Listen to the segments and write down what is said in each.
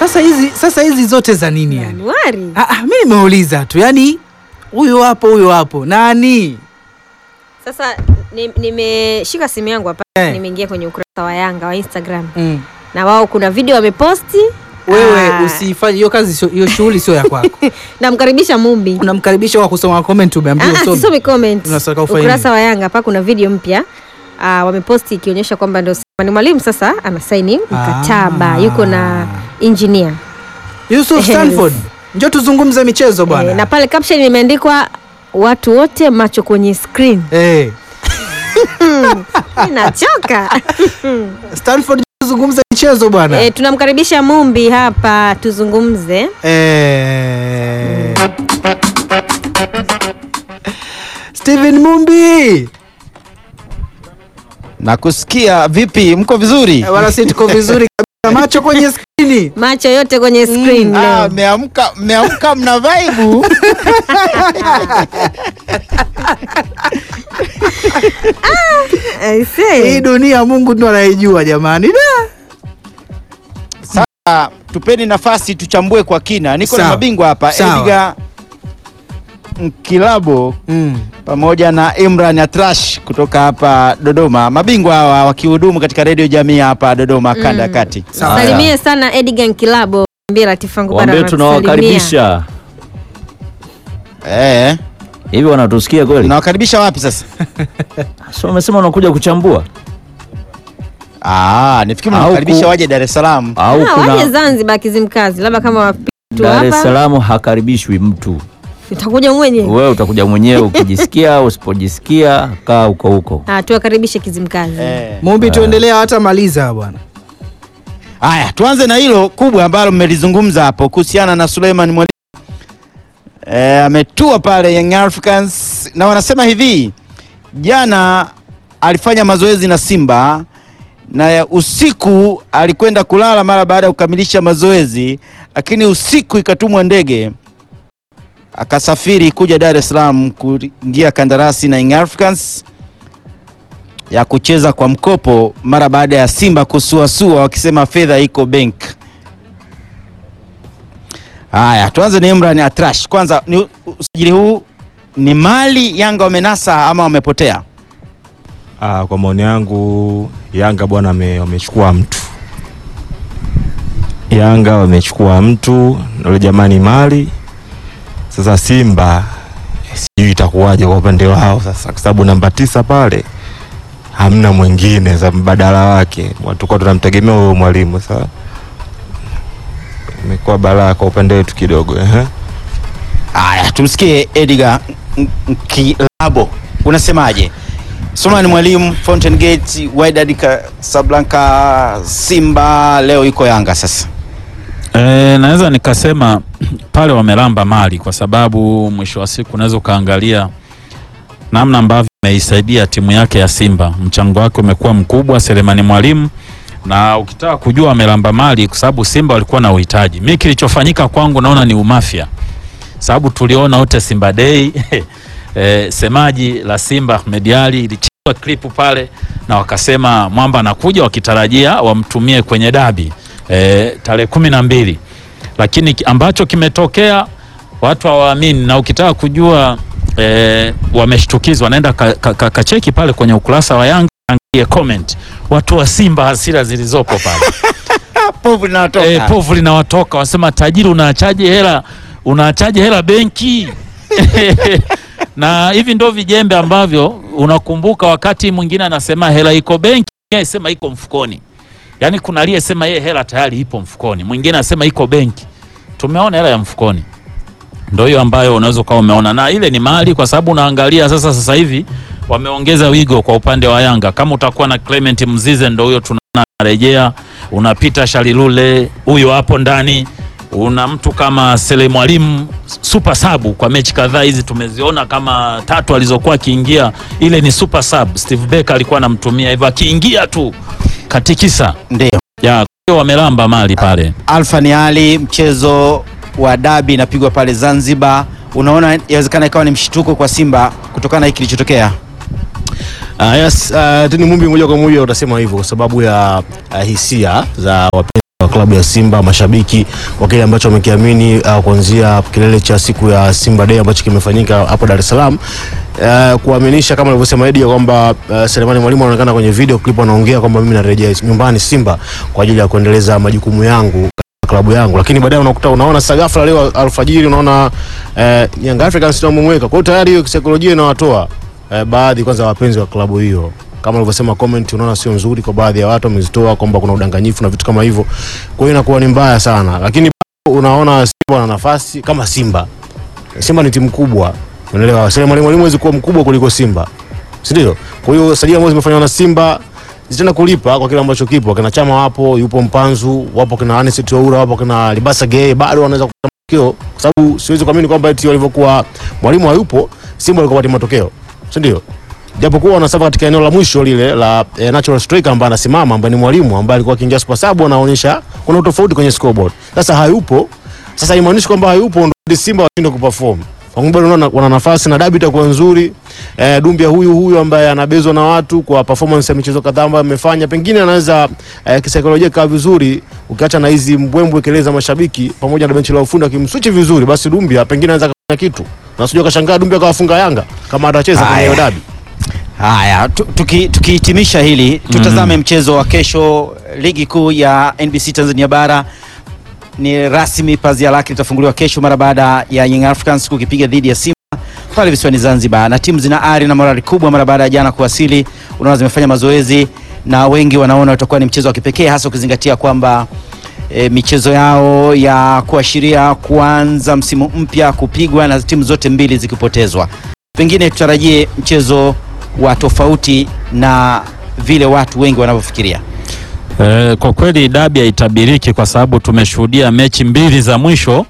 Sasa hizi sasa hizi zote za nini yani? Januari. Ah, ah, mi nimeuliza tu yani, huyo hapo huyo hapo nani? Sasa ni- nimeshika simu yangu hapa Eh. nimeingia kwenye ukurasa wa Yanga wa Instagram Mm. na wao kuna video wameposti. Wewe Ah, usifanye hiyo kazi, sio- hiyo shughuli sio ya kwako. namkaribisha Mumbi. Unamkaribisha kwa kusoma comment, umeambiwa Ah, ah, usome. sisomi comment. Unataka ufanye Ukurasa nini? wa Yanga hapa kuna video mpya ah, wameposti ikionyesha kwamba ndio Selemani Mwalimu sasa anasaini mkataba, Ah. yuko na engineer Yusuf Stanford, njoo tuzungumze michezo bwana. eh, na pale caption imeandikwa watu wote macho kwenye screen. Eh, Nachoka. Stanford, njoo tuzungumze michezo bwana. eh, tunamkaribisha Mumbi hapa tuzungumze. Eh. Steven Mumbi. Nakusikia vipi? Mko vizuri? Eh, Wala si tuko vizuri kabisa, macho kwenye skrini. Macho yote kwenye screen Ah, leo. mmeamka mmeamka mna vibe. I say. Hii dunia Mungu ndo anaijua jamani. Da. Sasa tupeni nafasi tuchambue kwa kina. Niko na Sawa. mabingwa hapa, Sawa. Edgar Nkilabo Mm. pamoja na Imran Atrash kutoka hapa Dodoma. Mabingwa hawa wakihudumu katika redio jamii hapa Dodoma kanda ya kati. Sawa. Salimie sana Edgar Nkilabo. Mbia Latifangu bado Waambie anakusalimia. tunawakaribisha. Eh, Hivi wanatusikia kweli? nawakaribisha wapi sasa? So umesema unakuja kuchambua Ah, nifikiri Au mnawakaribisha ku- waje Dar es Salaam. au Ah, waje kuna Zanzibar Kizimkazi, labda kama wapitu Dar es hapa Salaam hakaribishwi mtu. utakuja mwenyewe. Wewe utakuja mwenyewe ukijisikia, usipojisikia kaa huko huko. Ah, tuwakaribishe Kizimkazi. Eh. Mumbi, tuendelea hata maliza bwana. Haya, tuanze na hilo kubwa ambalo mmelizungumza hapo kuhusiana na Suleiman Mwalimu. E, ametua pale Young Africans na wanasema hivi, jana alifanya mazoezi na Simba na ya usiku alikwenda kulala mara baada ya kukamilisha mazoezi, lakini usiku ikatumwa ndege akasafiri kuja Dar es Salaam kuingia kandarasi na Young Africans ya kucheza kwa mkopo mara baada ya Simba kusuasua wakisema fedha iko bank. Haya, tuanze na Imran Atrash. Kwanza ni usajili huu ni mali Yanga wamenasa ama wamepotea? Ah, kwa maoni yangu Yanga bwana wame- wamechukua mtu. Yanga wamechukua mtu na yule jamani mali. Sasa Simba sijui itakuwaje kwa upande wao sasa, kwa sababu namba tisa pale hamna mwingine za mbadala wake, tulikuwa tunamtegemea huyo mwalimu. Sasa imekuwa balaa kwa upande wetu kidogo ehe. Haya, tumsikie Edgar Nkilabo, unasemaje? Suleiman Mwalimu, Fountain Gate, Wydad Casablanca, Simba leo iko Yanga sasa. E, naweza nikasema pale wamelamba mali kwa sababu mwisho wa siku unaweza ukaangalia namna ambavyo ameisaidia timu yake ya Simba. Mchango wake umekuwa mkubwa Selemani Mwalimu, na ukitaka kujua wamelamba mali kwa sababu Simba walikuwa na uhitaji. Mimi kilichofanyika kwangu naona ni umafia, sababu tuliona wote Simba Day e, semaji la Simba Ahmed Ally ilichezwa klipu pale na wakasema mwamba anakuja, wakitarajia wamtumie kwenye dabi e, tarehe kumi na mbili, lakini ki- ambacho kimetokea watu hawaamini, na ukitaka kujua e, wameshtukizwa, naenda kacheki ka, ka, kacheki pale kwenye ukurasa wa Yanga, angalie comment watu wa Simba, hasira zilizopo pale Povu linatoka. e, povu linawatoka, wasema tajiri, unaachaje hela unaachaje hela benki? na hivi ndo vijembe ambavyo unakumbuka, wakati mwingine anasema hela iko benki, yeye sema iko mfukoni. Yaani kuna aliyesema yeye hela tayari ipo mfukoni, mwingine anasema iko benki. Tumeona hela ya mfukoni, ndo hiyo ambayo unaweza ukawa umeona, na ile ni mali, kwa sababu unaangalia sasa, sasa hivi wameongeza wigo kwa upande wa Yanga. Kama utakuwa na Clement Mzize, ndo huyo tunaona anarejea, unapita Shalilule, huyo hapo ndani una mtu kama Sele Mwalimu super sub kwa mechi kadhaa hizi tumeziona kama tatu alizokuwa akiingia, ile ni super sub. Steve Becker alikuwa anamtumia hivyo, akiingia tu katikisa Ndio. ya kwa hiyo wamelamba mali pale. Alfa ni Ali, mchezo wa dabi inapigwa pale Zanzibar. Unaona, inawezekana ikawa ni mshtuko kwa Simba kutokana na hiki kilichotokea. Uh, yes, uh, Tini Mumbi moja kwa moja utasema hivyo kwa sababu ya uh, hisia za wapenzi wa klabu ya Simba, mashabiki wa kile ambacho wamekiamini uh, kuanzia kilele cha siku ya Simba Day ambacho kimefanyika hapo Dar es Salaam uh, kuaminisha kama alivyosema Eddie kwamba uh, Selemani Mwalimu anaonekana kwenye video clip anaongea kwamba mimi narejea nyumbani Simba kwa ajili ya kuendeleza majukumu yangu klabu yangu, lakini baadaye unakuta unaona sasa ghafla leo alfajiri unaona eh, Young Africans ndio wamemweka. Kwa hiyo tayari hiyo kisaikolojia inawatoa eh, baadhi kwanza wapenzi wa klabu hiyo kama ulivyosema comment, unaona sio nzuri kwa baadhi ya watu wamezitoa kwamba kuna udanganyifu na vitu kama hivyo, kwa hiyo inakuwa ni mbaya sana, lakini bado unaona Simba wana nafasi kama Simba. Simba ni timu kubwa, unaelewa. Selemani Mwalimu hawezi kuwa mkubwa kuliko Simba, si ndio? Kwa hiyo sajili ambazo zimefanywa na Simba zitaenda kulipa kwa kile ambacho kipo. Kina Chama wapo, yupo Mpanzu, wapo kina Anis Oura, wapo kina Libasa Gay, bado wanaweza kupata matokeo, kwa sababu siwezi kuamini kwamba eti walivyokuwa mwalimu hayupo Simba walikuwa pata matokeo, si ndio? Japokuwa wanasafa katika eneo la mwisho lile la eh, natural striker ambaye anasimama ambaye ni mwalimu ambaye alikuwa akiingia super sub anaonyesha kuna utofauti kwenye scoreboard. Sasa hayupo. Sasa haimaanishi kwamba hayupo ndio Simba washinde kuperform. Kwa sababu bado wana nafasi na dabi itakuwa nzuri. Eh, Dumbia huyu huyu ambaye anabezwa na watu kwa performance ya michezo kadhaa ambayo amefanya, pengine anaweza eh, kisaikolojia kaa vizuri, ukiacha na hizi mbwembwe kelele za mashabiki pamoja na benchi la ufundi akimswichi vizuri, basi Dumbia pengine anaweza kufanya kitu. Na usije kashangaa Dumbia akawafunga Yanga kama atacheza kwenye hiyo dabi. Haya, tu- tuki- tukihitimisha hili tutazame mchezo wa kesho, ligi kuu ya NBC Tanzania bara ni rasmi, pazia lake litafunguliwa kesho mara baada ya Young Africans kukipiga dhidi ya Simba pale visiwani Zanzibar, na timu zina ari na morali kubwa mara baada ya jana kuwasili. Unaona zimefanya mazoezi na wengi wanaona utakuwa ni mchezo wa kipekee, hasa ukizingatia kwamba e, michezo yao ya kuashiria kuanza msimu mpya kupigwa na timu zote mbili zikipotezwa. Pengine tutarajie mchezo wa tofauti na vile watu wengi wanavyofikiria. Eh, kwa kweli dabi haitabiriki kwa sababu tumeshuhudia mechi mbili za mwisho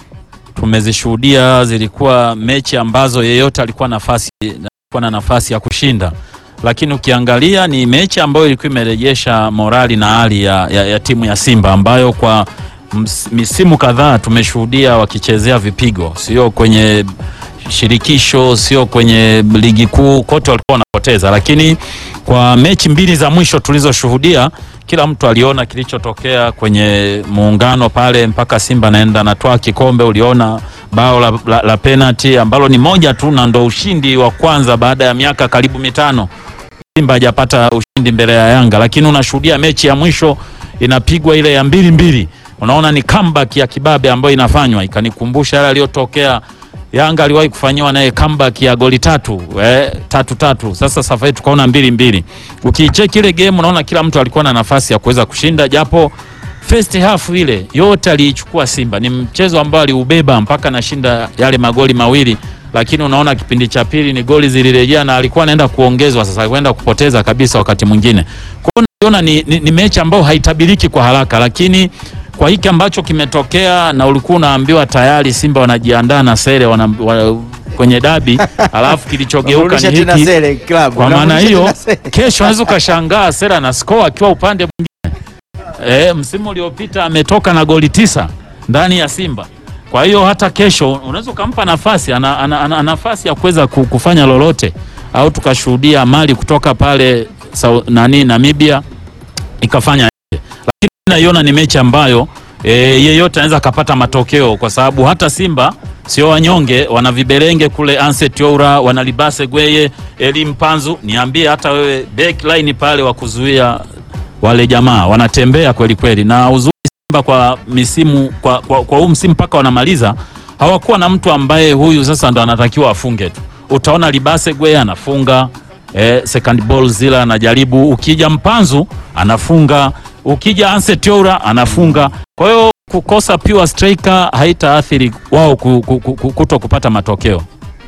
tumezishuhudia, zilikuwa mechi ambazo yeyote alikuwa nafasi alikuwa na nafasi ya kushinda, lakini ukiangalia ni mechi ambayo ilikuwa imerejesha morali na hali ya, ya, ya timu ya Simba ambayo kwa ms- misimu kadhaa tumeshuhudia wakichezea vipigo, sio kwenye shirikisho, sio kwenye ligi kuu, kote walikuwa wanapoteza, lakini kwa mechi mbili za mwisho tulizoshuhudia, kila mtu aliona kilichotokea kwenye muungano pale, mpaka Simba naenda natwaa kikombe. Uliona bao la, la, la penalty ambalo ni moja tu na ndo ushindi wa kwanza baada ya miaka karibu mitano Simba hajapata ushindi mbele ya Yanga, lakini unashuhudia mechi ya mwisho inapigwa ile ya mbili mbili, unaona ni comeback ya kibabe ambayo inafanywa, ikanikumbusha yale aliyotokea Yanga aliwahi kufanyiwa naye comeback ya goli tatu eh, tatu tatu. Sasa safari tukaona mbili mbili. Ukicheki ile game unaona kila mtu alikuwa na nafasi ya kuweza kushinda, japo first half ile yote aliichukua Simba. Ni mchezo ambao aliubeba mpaka nashinda yale magoli mawili, lakini unaona kipindi cha pili ni goli zilirejea na alikuwa anaenda kuongezwa, sasa kwenda kupoteza kabisa wakati mwingine. Kwa hiyo naona ni, ni, ni mechi ambayo haitabiriki kwa haraka, lakini kwa hiki ambacho kimetokea na ulikuwa unaambiwa tayari Simba wanajiandaa na sere wana, wa, kwenye dabi alafu kilichogeuka ni hiki. Kwa maana hiyo kesho unaweza ukashangaa Sera na score akiwa upande mwingine. E, msimu uliopita ametoka na goli tisa ndani ya Simba. Kwa hiyo hata kesho unaweza ukampa nafasi ana, ana, ana, nafasi ya kuweza ku- kufanya lolote au tukashuhudia mali kutoka pale Sau- nani Namibia ikafanya yake. Lakini naiona ni mechi ambayo e, yeyote anaweza akapata matokeo kwa sababu hata Simba sio wanyonge, wana viberenge kule, Anset Oura, wana Libase Gweye, Eli Mpanzu. Niambie hata wewe backline pale wa kuzuia wale jamaa wanatembea kweli kweli, na uzuri Simba kwa misimu kwa, kwa, kwa huu msimu mpaka wanamaliza hawakuwa na mtu ambaye huyu sasa ndo anatakiwa afunge tu. Utaona Libase Gweye anafunga eh, second ball zile anajaribu, ukija Mpanzu anafunga, ukija Anset Oura anafunga. Kwa hiyo kukosa pure striker haitaathiri wao ku- ku- ku- kuto kupata matokeo.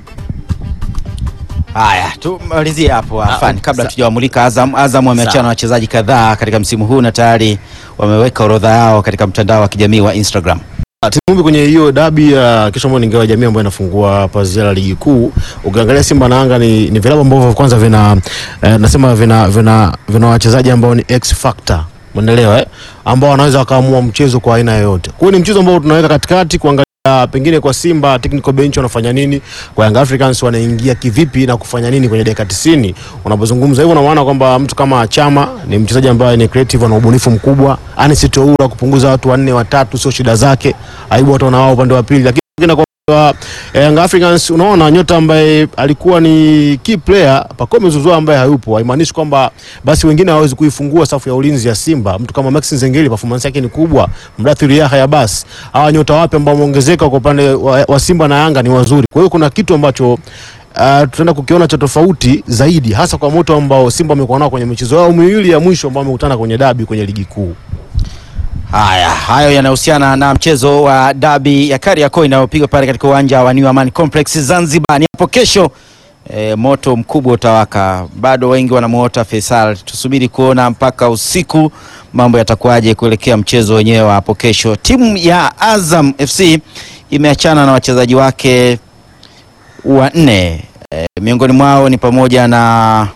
Haya, tumalizie hapo afani, kabla sa- tujawamulika Azam. Azam wameachana na wachezaji kadhaa katika msimu huu na tayari wameweka orodha yao katika mtandao wa kijamii wa Instagram. Timumbi kwenye hiyo dabi ya kesho ambayo ni ngao ya jamii ambayo inafungua pazia la ligi kuu. Ukiangalia Simba na Yanga ni, ni vilabu ambavyo kwanza vina eh, nasema vina vina vina wachezaji ambao ni X factor. Umeelewa eh? Ambao wanaweza wakaamua mchezo kwa aina yoyote. Kwa hiyo ni mchezo ambao tunaweka katikati kuangalia uh, pengine kwa Simba technical bench wanafanya nini, kwa Young Africans wanaingia kivipi na kufanya nini kwenye dakika 90. Unapozungumza hivyo, unaona kwamba mtu kama Chama ni mchezaji ambaye ni creative, ana ubunifu mkubwa. Anis Toura kupunguza watu wanne watatu sio shida zake, aibu watu na wao upande wa pili, lakini kwa kwa Young Africans unaona nyota ambaye alikuwa ni key player Pacome Zouzoua ambaye hayupo, haimaanishi kwamba basi wengine hawawezi kuifungua safu ya ulinzi ya Simba. Mtu kama Maxi Nzengeli performance yake ni kubwa, Mdathiri Yahya basi hawa nyota wapya ambao wameongezeka kwa upande wa, wa Simba na Yanga ni wazuri. Kwa hiyo kuna kitu ambacho uh, tutaenda kukiona cha tofauti zaidi, hasa kwa moto ambao Simba wamekuwa nao kwenye michezo yao miwili ya mwisho ambao wamekutana kwenye dabi kwenye ligi kuu. Haya, hayo yanahusiana na mchezo wa dabi ya Kariakoo inayopigwa pale katika uwanja wa New Amaan Complex Zanzibar. Ni hapo kesho. E, moto mkubwa utawaka, bado wengi wanamuota Faisal. Tusubiri kuona mpaka usiku mambo yatakuwaje kuelekea mchezo wenyewe wa hapo kesho. Timu ya Azam FC imeachana na wachezaji wake wanne, e, miongoni mwao ni pamoja na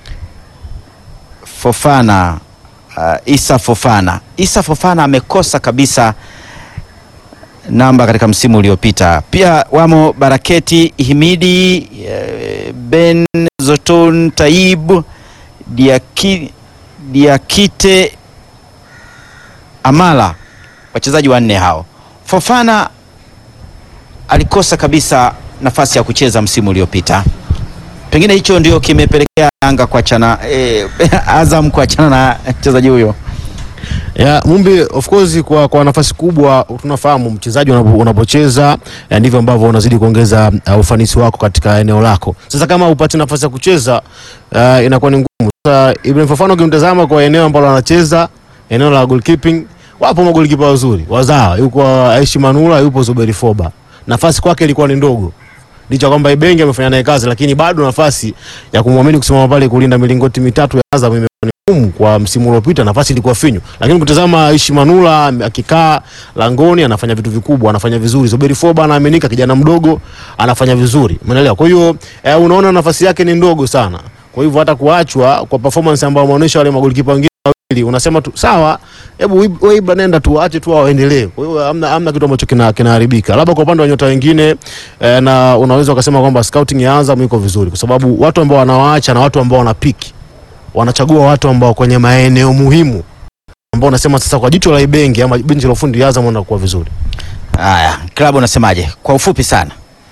Fofana uh, Isa Fofana. Isa Fofana amekosa kabisa namba katika msimu uliopita. Pia wamo Baraketi Himidi, eh, Ben Zoton Taib, Diaki, Diakite Amala, wachezaji wanne hao. Fofana alikosa kabisa nafasi ya kucheza msimu uliopita. Pengine hicho ndio kimepelekea Yanga kuachana eh, Azam kuachana na mchezaji huyo. Ya, Mumbi of course kwa, kwa nafasi kubwa tunafahamu mchezaji unapo- unapocheza eh, ndivyo ambavyo unazidi kuongeza uh, ufanisi wako katika eneo lako. Sasa kama upate nafasi ya kucheza uh, inakuwa ni ngumu. Sasa Ibrahim Fofana ukimtazama kwa eneo ambalo anacheza eneo la goalkeeping, wapo magolikipa wazuri wazawa, yuko Aishi Manula, yupo Zuberi Foba. Nafasi kwake ilikuwa ni ndogo licha kwamba Ibenge amefanya naye kazi, lakini bado nafasi ya kumwamini kusimama pale kulinda milingoti mitatu ya Azam imekuwa ni ngumu kwa msimu uliopita, nafasi ilikuwa finyu, lakini kutazama Aishi Manula akikaa langoni anafanya vitu vikubwa, anafanya vizuri. Zuberi Foba anaaminika, kijana mdogo anafanya vizuri, umeelewa? Kwa hiyo eh, unaona nafasi yake ni ndogo sana, kwa hivyo hata kuachwa kwa performance ambayo wameonyesha wale magolikipa wengine wawili, unasema tu sawa, hebu wewe Ibra nenda tu ache tu waendelee. Kwa hiyo hamna, hamna kitu ambacho kina kinaharibika, labda kwa upande wa nyota wengine eh, na unaweza ukasema kwamba scouting ya Azam iko vizuri, kwa sababu watu ambao wanawaacha na watu ambao wanapiki wanachagua watu ambao kwenye maeneo muhimu ambao unasema sasa kwa jicho la Ibenge ama benchi la ufundi ya Azam wanakuwa vizuri. Haya, klabu unasemaje kwa ufupi sana?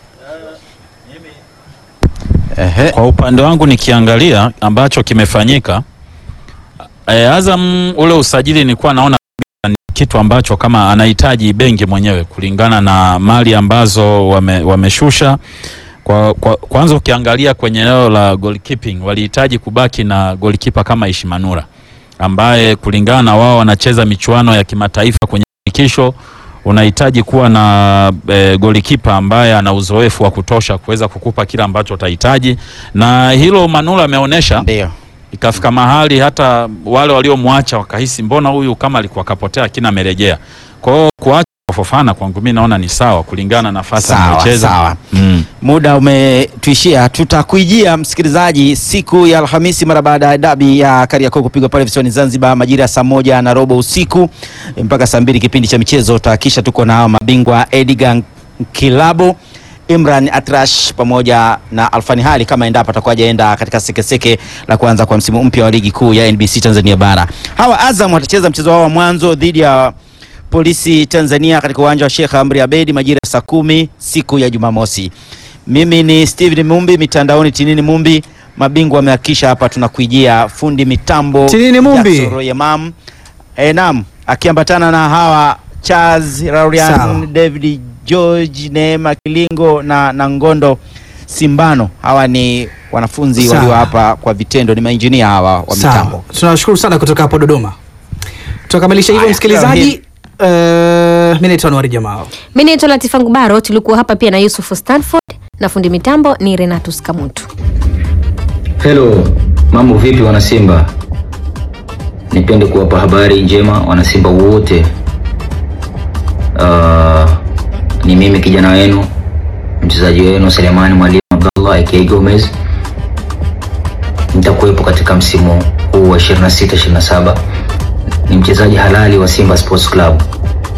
Ehe. Kwa upande wangu nikiangalia ambacho kimefanyika e, Azam ule usajili nilikuwa naona ni kitu ambacho kama anahitaji benki mwenyewe kulingana na mali ambazo wame, wameshusha kwa, kwa, kwanza ukiangalia kwenye eneo la goalkeeping walihitaji kubaki na goalkeeper kama Ishimanura ambaye kulingana na wao wanacheza michuano ya kimataifa kwenye shirikisho unahitaji kuwa na e, golikipa ambaye ana uzoefu wa kutosha kuweza kukupa kile ambacho utahitaji, na hilo Manula ameonyesha. Ndio. Ikafika mahali hata wale waliomwacha wakahisi mbona huyu kama alikuwa kapotea, lakini amerejea. Kwa hiyo kuacha kwa Fofana kwangu mimi naona ni sawa kulingana na nafasi Sawa, anayocheza. sawa. Mm. Muda umetuishia, tutakuijia msikilizaji siku ya Alhamisi mara baada ya dabi ya Kariakoo kupigwa pale visiwani Zanzibar majira ya saa moja na robo usiku mpaka saa mbili kipindi cha michezo. Tutahakikisha tuko na mabingwa Edgar Kilabo, Imran Atrash pamoja na Alfani Hali kama endapo atakuwa hajaenda katika sekeseke la kuanza kwa msimu mpya wa ligi kuu ya NBC Tanzania bara. Hawa Azam watacheza mchezo wao wa mwanzo dhidi ya Polisi Tanzania katika uwanja wa Sheikh Amri Abedi majira ya saa kumi siku ya Jumamosi. Mimi ni Steven Mumbi, mitandaoni Tinini Mumbi. Mabingwa wamehakikisha hapa tunakuijia, fundi mitambo Tinini Mumbi. Jackson Royemam. E, naam, akiambatana na hawa Charles Laurian, Sawa. David George, Neema Kilingo na, na Ngondo Simbano. Hawa ni wanafunzi Sawa. walio hapa kwa vitendo, ni mainjinia hawa wa Sawa. mitambo. Tunashukuru sana kutoka hapo Dodoma. Tunakamilisha hivyo Haya, msikilizaji. Uh, mi naitwa Nwari Jamaa. Mi naitwa Latifa Ngubaro, tulikuwa hapa pia na Yusuf Stanford na fundi mitambo ni Renatus Kamutu. Hello, mambo vipi wanasimba? Nipende kuwapa habari njema wanasimba wote. Uh, ni mimi kijana wenu mchezaji wenu Selemani Mwalimu Abdallah aka Gomez. Nitakuwepo katika msimu huu wa 26 27. Ni mchezaji halali wa Simba Sports Club.